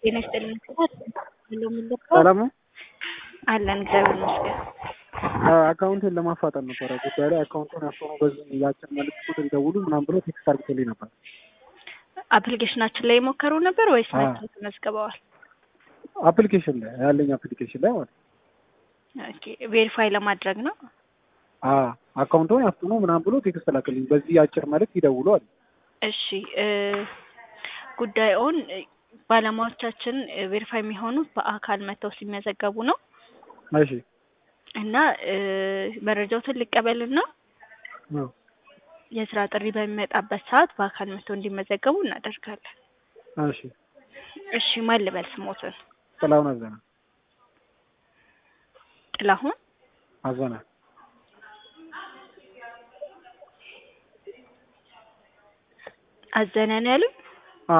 ጤና ይስጥልኝ ብሎ ምልባ ሰላም ነው። አለን እግዚአብሔር ይመስገን። አካውንቴን ለማፋጠን ነበረ ጉዳይ ላይ አካውንቱን ያፈኑ በዚህ የአጭር መልዕክት ቁጥር ይደውሉ ምናምን ብሎ ቴክስት አድርጎልኝ ነበር። አፕሊኬሽናችን ላይ የሞከሩ ነበር ወይስ አዎ። መጥተው ተመዝግበዋል? አፕሊኬሽን ላይ ያለኝ አፕሊኬሽን ላይ ማለት ነው። ኦኬ ቬሪፋይ ለማድረግ ነው። አዎ አካውንቱን ያፍኑ ምናምን ብሎ ቴክስት ላክልኝ በዚህ የአጭር መልዕክት ይደውሉ አለ። እሺ እ ጉዳዩን እ ባለሙያዎቻችን ቬሪፋይ የሚሆኑት በአካል መጥተው ሲመዘገቡ ነው እሺ እና እ መረጃዎትን ሊቀበልና አዎ። የስራ ጥሪ በሚመጣበት ሰዓት በአካል መጥተው እንዲመዘገቡ እናደርጋለን። እሺ እሺ ማን ልበል ስሞትን? ጥላሁን አዘነ ጥላሁን አዘነ አዘነ ነው ያሉኝ? አ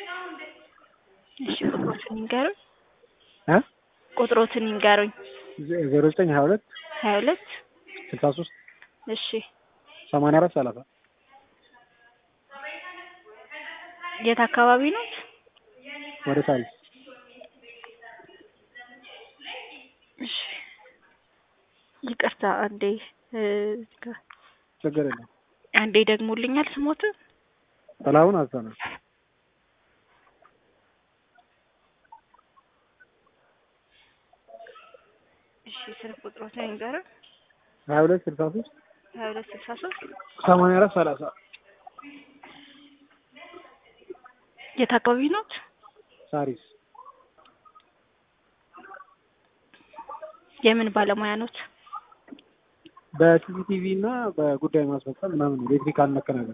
እሺ ቁጥሮትን ይንገሩኝ። እ ቁጥሮትን ይንገሩኝ። ዜሮ ዘጠኝ ሀያ ሁለት ሀያ ሁለት ስልሳ ሶስት እሺ ሰማንያ አራት ሰላሳ የት አካባቢ ኖት? ወደ ሳሪስ እሺ ይቅርታ አንዴ እ እዚህ ጋር ችግር የለም። አንዴ ደግሞልኛል ስሞትን? ጥላሁን አዘነ እሺ ስልክ ቁጥሮትን ይንገሩኝ። ሀያ ሁለት ስልሳ ሶስት ሀያ ሁለት ስልሳ ሶስት ሰማንያ አራት ሰላሳ የት አካባቢ ኖት? ሳሪስ የምን ባለሙያ ኖት? በሲሲቲቪ እና በጉዳይ ማስፈጸም ምናምን ኤሌክትሪካል ነክ ነገር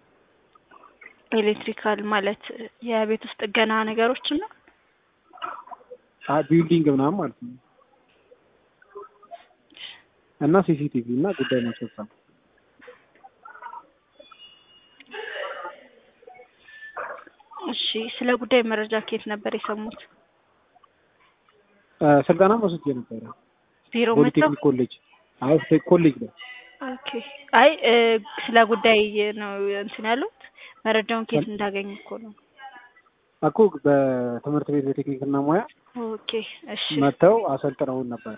ኤሌክትሪካል ማለት የቤት ውስጥ ጥገና ነገሮችን ነው? አ ቢልዲንግ ምናምን ማለት ነው እና ሲሲቲቪ እና ጉዳይ ማስፈጸም እሺ ስለ ጉዳይ መረጃ ከየት ነበር የሰሙት? እ ስልጠና ወስጄ ነበረ ቢሮ መጥተው? ፖሊቴክኒክ ኮሌጅ አይ ቴክ ኮሌጅ ነው ኦኬ አይ እ ስለ ጉዳይ ነው እንትን ያሉት መረጃውን ከየት እንዳገኙ እኮ ነው። እኮ በትምህርት ቤት በቴክኒክ እና ሙያ ኦኬ እሺ መጥተው አሰልጥነውን ነበረ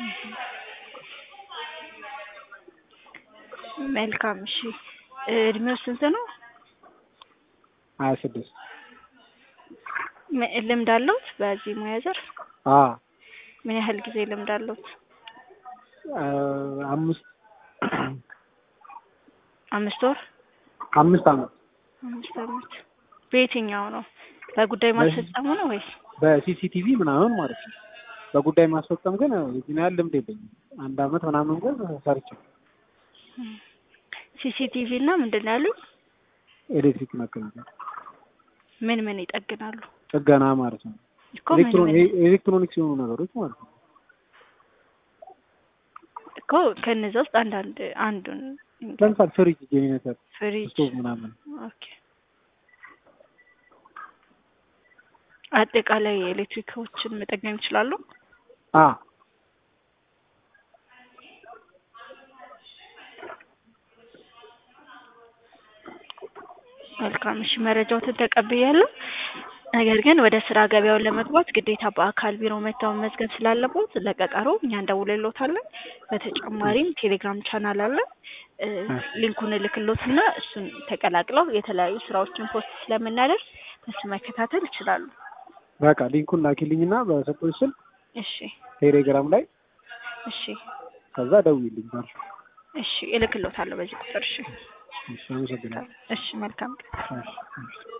መልካም እሺ እ እድሜው ስንት ነው? ሀያ ስድስት ም- ልምድ አለውት በዚህ ሙያ ዘርፍ? አ ምን ያህል ጊዜ ልምድ አለውት? እ አምስት አምስት ወር? አምስት አመት አምስት አመት በየትኛው ነው? በጉዳይ ማስፈጸሙ ነው ወይስ? በሲሲቲቪ ምናምን ማለት ነው። በጉዳይ ማስፈጸም ግን የዚህን ያህል ልምድ የለኝም። አንድ አመት ምናምን ግን ሰርቼ ሲሲቲቪ እና ምንድን ነው ያሉት? ኤሌክትሪክ ነክ ነገር ምን ምን ይጠግናሉ? ጥገና ማለት ነው። እኮ ምን ኤሌክትሮን ምን ኤሌክትሮኒክስ የሆኑ ነገሮች ማለት ነው። እኮ ከነዛ ውስጥ አንዳንድ አንዱን ለምሳሌ ፍሪጅ፣ ጄኔሬተር፣ ፍሪጅ ስቶቭ ምናምን ኦኬ አጠቃላይ ኤሌክትሪኮችን መጠገን ይችላሉ? አ መልካም እሺ መረጃዎትን ተቀብያለሁ። ነገር ግን ወደ ስራ ገበያውን ለመግባት ግዴታ በአካል ቢሮ መጥተው መመዝገብ ስላለቦት ለቀጠሮ እኛ እንደውልሎታለን። በተጨማሪም ቴሌግራም ቻናል አለ እ ሊንኩን እልክሎትና እሱን ተቀላቅለው የተለያዩ ስራዎችን ፖስት ስለምናደርስ እሱ መከታተል ይችላሉ። በቃ ሊንኩን ላኪልኝና በሰጠሁሽ ስልክ እሺ ቴሌግራም ላይ እሺ ከዛ ደውዪልኝ ባልሽ። እሺ እልክሎታለሁ በዚህ ቁጥር እሺ እሺ አመሰግናለሁ። እሺ መልካም ቀን። እሺ እሺ